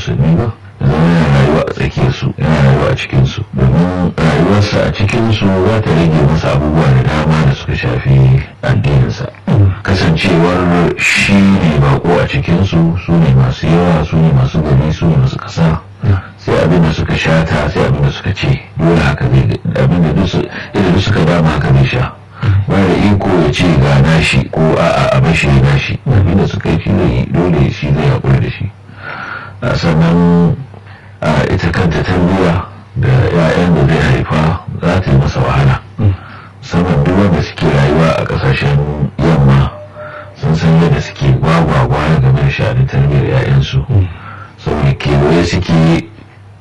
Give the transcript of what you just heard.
musulmi ba zama yana rayuwa a tsakiyarsu yana rayuwa a cikinsu domin rayuwarsa a cikinsu za ta rage masa abubuwa da dama da suka shafi addininsa kasancewar shi ne bako a cikinsu su ne masu yawa su ne masu gari su ne masu kasa sai abin da suka shata sai abin da suka ce dole haka zai abin da duk suka dama haka zai sha ba da iko ya ce ga nashi ko a'a a bashi ya nashi abin da suka yi shi zai dole shi zai haƙuri da shi sannan ita kanta tarbiyya da 'ya'yan da zai haifa za